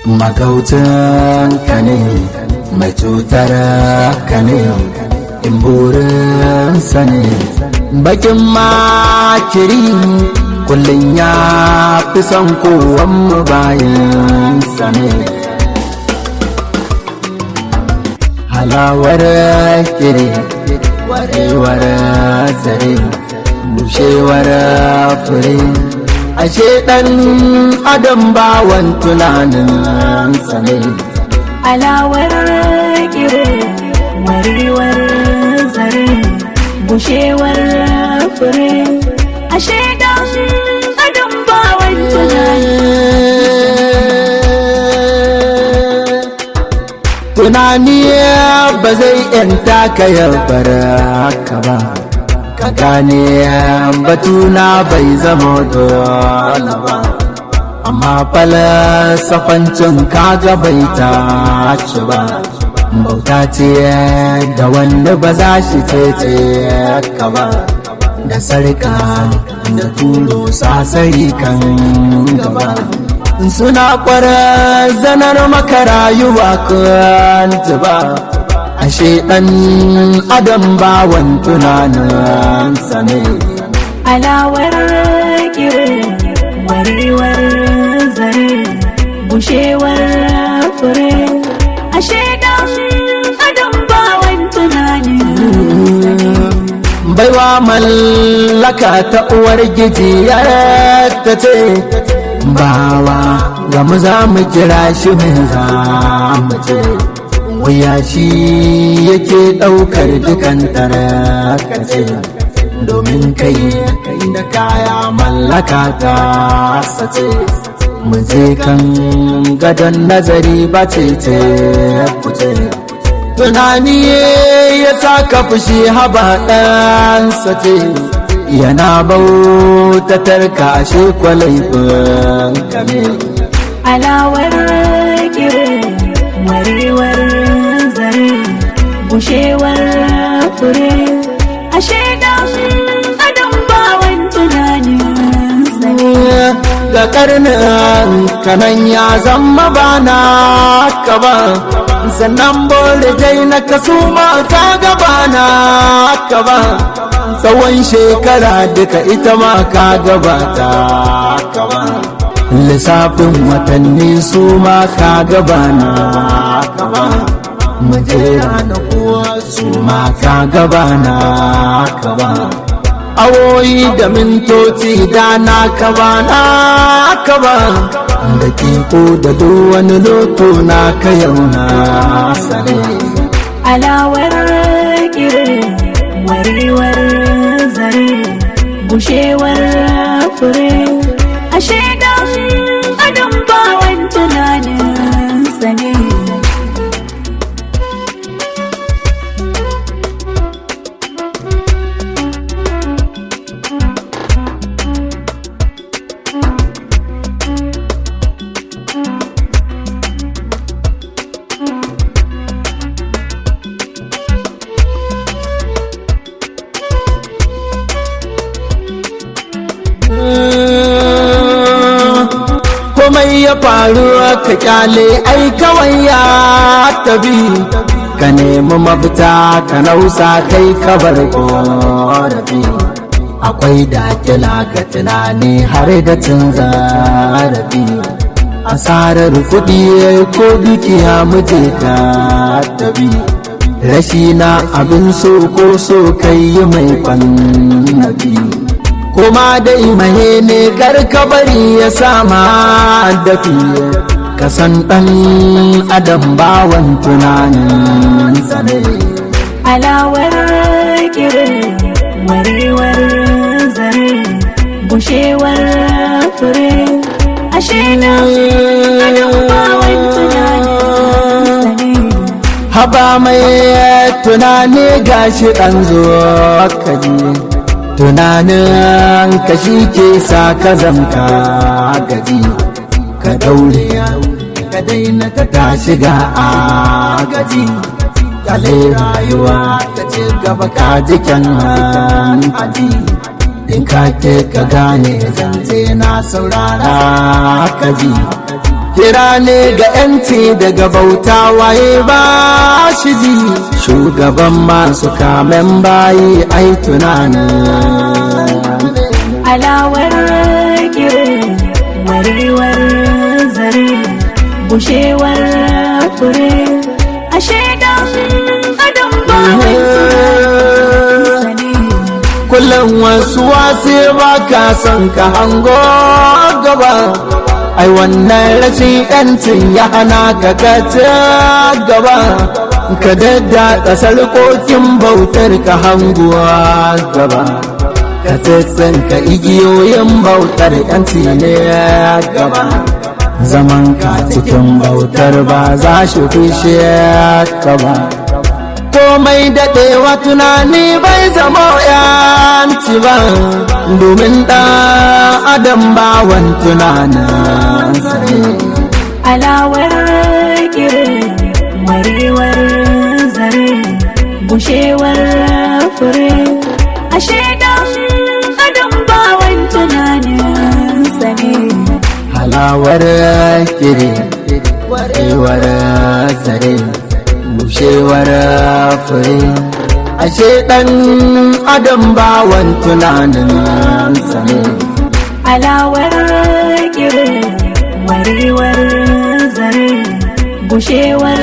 magautan ka ne mai cutar ka ne in burinsa ne bakin makiri kullum ya fi son kowanmu bayansa ne halawar kiri warewar zare bushewar fure ashe ɗan adam bawan tunanin ne alawar kire warewar zare bushewar fure ashe dan adam bawan tunani ba zai yanta ka yabar haka ba ka gane batuna bai zama dole ba amma falasafancin kaga bai tashi ba bauta ce da wanda ba za shi cece ka ba da sarka da turo sasari kan gaba suna kwarar zanar maka rayuwa kan ba ashe ɗan adam bawan tunaninsa ne alawar kire warewar zare bushewar fure ashe dan adam bawan tunani baiwa mallaka ta uwar gijiyar ta ce bawa ga mu za mu kira shi mai za mu ce wuya shi yake ɗaukar dukan tarakace domin kai kai da kaya mallaka ta sace mu je kan gadon nazari ba ce ce kuce tunani ya saka fushi haba ɗansa ce yana bautatar ka ashe kwalaifin kame alawar kire warewar zare bushewar fure ashe dan adam bawan tunani ga karnin kanan ya zama bana ka ba sannan bole dai na kasu ma ka gaba na ka ba tsawon shekara duka ita ma ka gabata ka ba lissafin watanni su ma ka gaba na ka ba mujera na kuwa su ma ka gaba na ka ba awoyi da mintoci da na ka ba na ka ba da kiko da duk wani loto na ka yau na sane alawar kire warewar zare bushewar fure ashe dan adam bawan tunanin sane komai ya faru ka kyale ai kawai ya tabi ka nemi mafita ka nausa kai ka bar korafi akwai dakila ka tunani har da cin zarafi asarar kuɗi ko dukiya muje ta tabi rashi na abin so ko so kai yi mai kwannabi kuma dai mahe ne karka bari ya sama dafi ka san ɗan adam bawan tunanin ne alawar kire warewar zare bushewar fure ashe dan adam bawan tunanin sane haba mai tunani gashi ɗan zuwa kaji tunanin ka shi ke sa ka zamka gaji ka daure ka daina ta tashi ga a gaji kale rayuwa ta ci gaba ka jikin haji in ka ke ka gane zance na saurara ka ji kira ne ga yanci daga bauta waye ba shi ji shugaban masu kamen bayi ai tunani alawar kire warewar zare bushewar fure ashe dan adam ba sani kullum wasu wasu ba ka son ka hango gaba ai wannan rashin yancin ya hana ka kace gaba ka dadda kasar kokin bautar ka hanguwa gaba ka tsitsin ka igiyoyin bautar yanci ne gaba zaman ka cikin bautar ba za shi fishe ka ba komai daɗewa tunani bai zama yanci ba domin ɗan adam bawan tunanin alawar kire warewar zare bushewar fure ashe dan adam bawan tunanin sani halawar kiri warewar zare bushewar fure ashe ɗan adam bawan tunanin sane alawar kire warewar zare bushewar